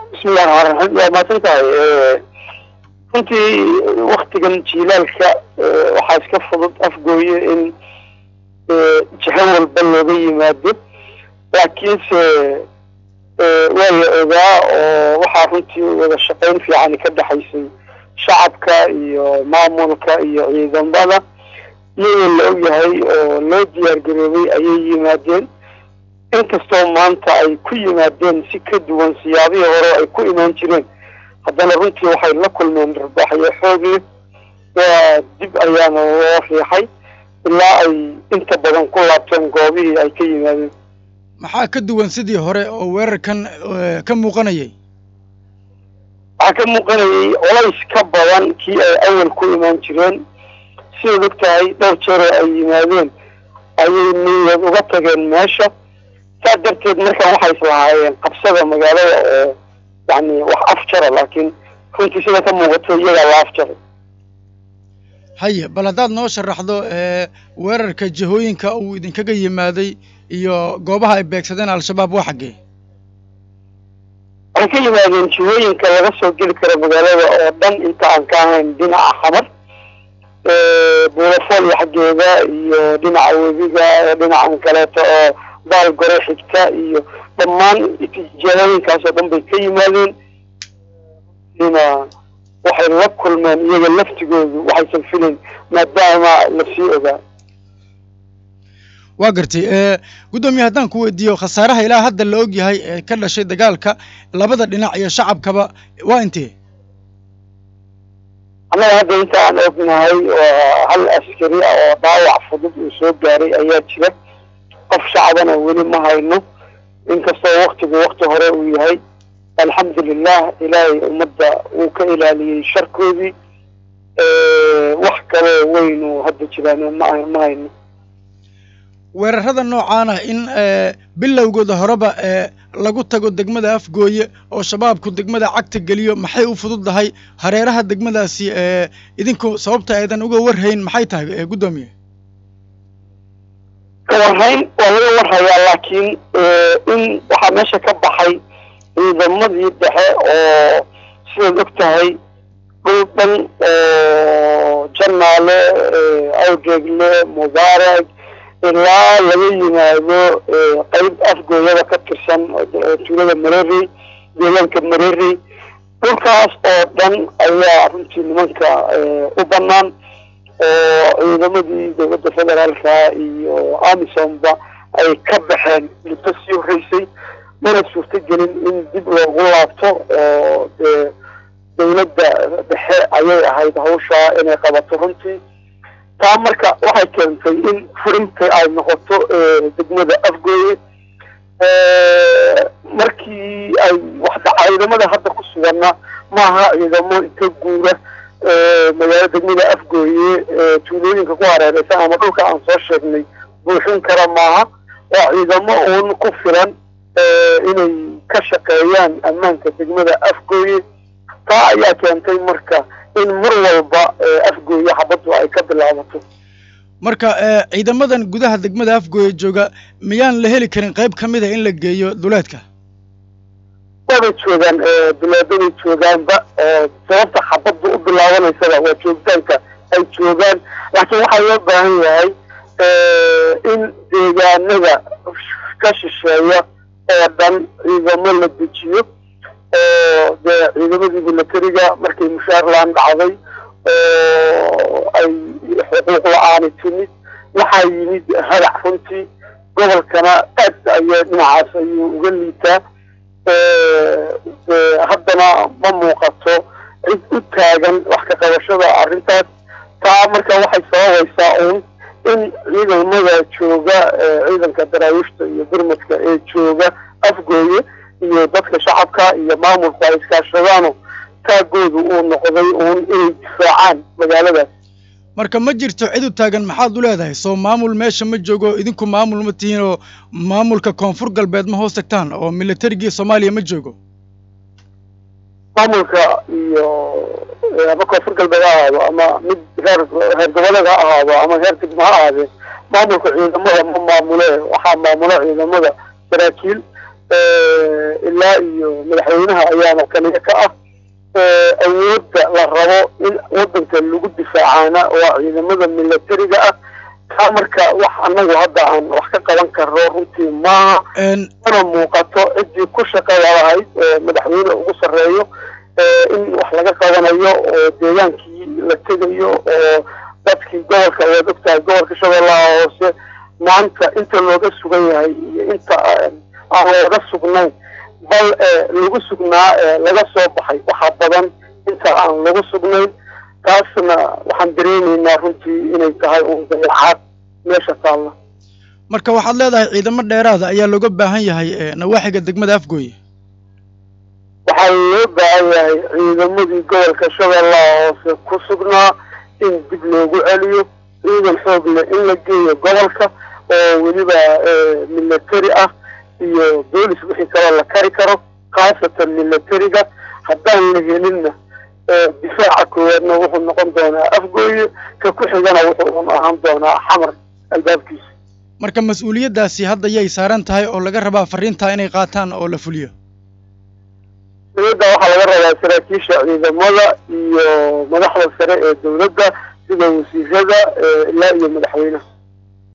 bismillahi raxmaan raxiim waa mahadsan tahay runtii waktigan jiilaalka waxaa iska fudud afgooye in jiho walba looga yimaado laakiinse waa la ogaa oo waxaa runtii wada shaqayn fiicani ka dhexaysay shacabka iyo maamulka iyo ciidamada iyadoo la ogyahay oo loo diyaar garoobay ayay yimaadeen inkastoo maanta ay ku yimaadeen si ka duwan siyaabihii hore ay ku imaan jireen haddana runtii waxay la kulmeen rarbaaxyo xoog leh waa dib ayaana loo riixay ilaa ay inta badan ku laabteen goobihii ay ka yimaadeen maxaa ka duwan sidii hore oo weerarkan ka muuqanayay waxaa ka muuqanayay colays ka badan kii ay awal ku imaan jireen sidaad og tahay dhowr jeeroo ay yimaadeen ayay niyad uga tageen meesha saa darteed markaan waxay islahaayeen qabsada magaalada oo yani wax afjara laakiin runtii sida ka muuqato iyagaa la afjaray haye bal haddaad noo sharaxdo weerarka jihooyinka uu idinkaga yimaaday iyo goobaha ay beegsadeen al-shabaab waa xaggee waxay ka yimaadeen jihooyinka laga soo geli karo magaalada oo dhan inta aan ka ahayn dhinaca xamar buulafoolya xaggeeda iyo dhinaca webiga dhinacan kaleeto oo baal gore xigta iyo dhammaan jihooyinkaasoo dhan bay ka yimaadeen na waxay la kulmeen iyaga laftigoodu waxaysan filayn maadaama lasii ogaa waa gartay guddoomiye haddaan ku weydiiyo khasaaraha ilaa hadda la og yahay ee ka dhashay dagaalka labada dhinac iyo shacabkaba waa intee annaga hadda inta aan ognahay waa hal askari ah oo dhaawac fudud uu soo gaaray ayaa jira qof shacabana weli ma hayno inkastoo waktigu wakti hore uu yahay alxamdulilah ilaahay ummadda wuu ka ilaaliyey sharkoodii wax kaloo weynu hadda jiraan ma ma hayno weerarada noocaan ah in bilowgooda horeba lagu tago degmada afgooye oo shabaabku degmada cagta geliyo maxay u fududdahay hareeraha degmadaasi idinku sababta aydan uga warhayn maxay tahay guddoomiye kawarhayn waa laga warhayaa laakiin in waxaa meesha ka baxay ciidamadii dhexe oo sidaad og tahay dhul dhan oo janaale awdeegle mubaarak ilaa laga yimaado qeyb afgooyada ka tirsan tuulada mareri deegaanka mareri dhulkaas oo dhan ayaa runtii nimanka u banaan oo ciidamadii dowladda federaalka iyo amisomba ay ka baxeen muddo sii horeysay mana suurto gelin in dib loogu laabto oo dee dowladda dhexe ayay ahayd hawshaa inay qabato runtii taa marka waxay keentay in furinta ay noqoto degmada afgooye markii ay waxdhaca ciidamada hadda ku suganna maaha ciidamo inta guura magaalo degmada afgooye tuulooyinka ku hareereysan ama dhulka aan soo sheegnay buuxin kara maaha waa ciidamo uun ku filan inay ka shaqeeyaan ammaanka degmada afgooye taa ayaa keentay marka in mar walba afgooye xabaddu ay ka bilaabato marka ciidamadan gudaha degmada afgooye jooga miyaan la heli karin qayb ka mid a in la geeyo duleedka waabay joogaan duleedaday joogaanba sababta xabaddu u bilaabanaysaba waa joogitaanka ay joogaan laakiin waxaa loo baahan yahay in deegaanada ka shisheeya oo dhan ciidamo la dejiyo oo dee ciidamadii milatariga markay mushaar laan dhacday oo ay xuquuq la-aani timid waxaa yimid hadac runtii gobolkana aad aya dhinacaas ayuu uga liitaa haddana ma muuqato cid u taagan wax ka qabashada arrintaas taa marka waxay sababaysaa uun in ciidamada jooga ciidanka daraawiishta iyo birmadka ee jooga afgooye iyo dadka shacabka iyo maamulku ay iskaashadaano taagoodu uu noqday uun inay difaacaan magaaladaas marka ma jirto cid u taagan maxaad u leedahay soo maamul meesha ma joogo idinku maamul ma tihiin oo maamulka koonfur galbeed ma hoos tagtaan oo militarigii soomaaliya ma joogo maamulka iyo ama koonfur galbeed ha ahaado ama mid reer reer goboleed ha ahaado ama reer degmo ha ahaadee maamulka ciidamada ma maamule waxaa maamula ciidamada saraakiil ilaa iyo madaxweynaha ayaana kaliya ka ah awoodda la rabo in waddanka lagu difaacaana waa ciidamada militariga ah taa marka wax annagu hadda aan wax ka qaban karno runtii maaha mana muuqato ciddii ku shaqada lahayd madaxweyne ugu sarreeyo in wax laga qabanayo oo deegaankii la tegayo oo dadkii gobolka waad ogtahay gobolka shabeellaha hoose maanta inta looga sugan yahay iyo inta aan looga sugnayn bal lagu sugnaa laga soo baxay waxaa badan inta aan lagu sugnayn taasna waxaan dareemaynaa runtii inay tahay uun dayacaad meesha taalla marka waxaad leedahay ciidamo dheeraada ayaa looga baahan yahay nawaaxiga degmada afgooye waxaa loo baahan yahay ciidamadii gobolka shabeellaha hoose ku sugnaa in dib loogu celiyo ciidan xoog leh in la geeyo gobolka oo weliba military ah iyo boolis wixii kaloo la kari karo khaasatan militariga haddaan la helinna difaaca koowaadna wuxuu noqon doonaa afgooye ka ku xigana wuxuu un ahaan doonaa xamar albaabkiisa marka mas-uuliyaddaasi hadda yay saaran tahay oo laga rabaa fariintaa inay qaataan oo la fuliyo dowladda waxaa laga rabaa saraakiisha ciidamada iyo madaxda sare ee dowladda sida wasiirada ilaa iyo madaxweynaha